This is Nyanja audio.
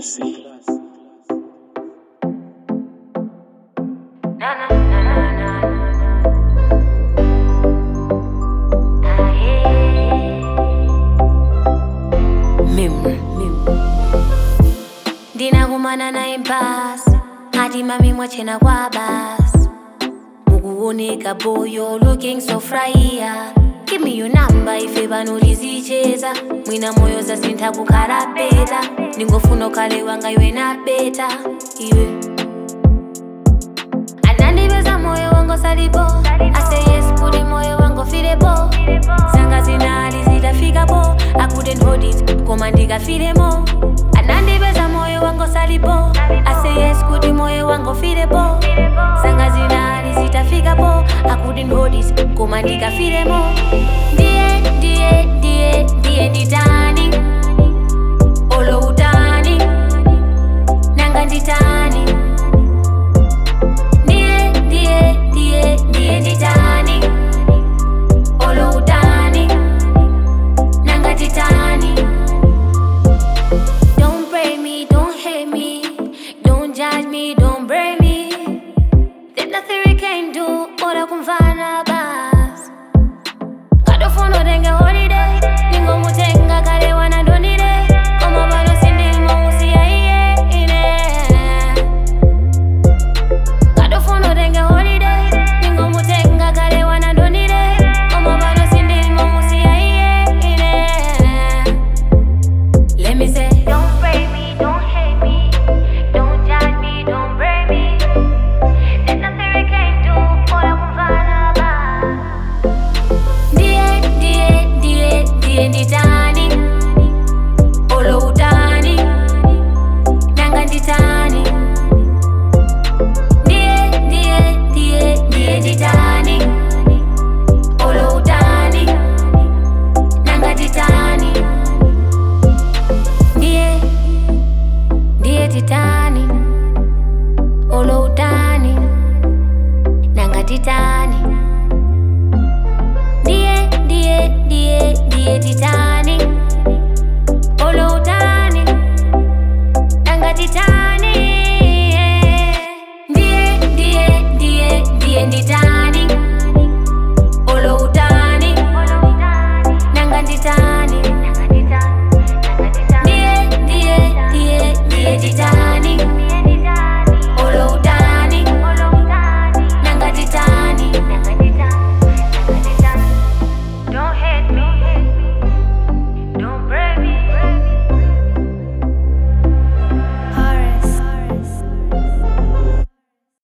Classy. Memory. ndinakumana naye mpasi ati mami mwachena kwa basi mukuoneka boyo looking so fraiya give me your number ife pano tizicheza mwina moyo zasintha kukhala beta ndingofuna ukhale wanga iwe na beta iwe anandipeza moyo wangu salipo ase yes kuti moyo wangu filepo zanga zinali zitafikapo I couldn't hold it koma ndikafilemo anandipeza moyo wangu salipo ase yes kuti moyo wangu filepo zanga zinali zitafikapo I couldn't hold it koma ndikafilemo Ndi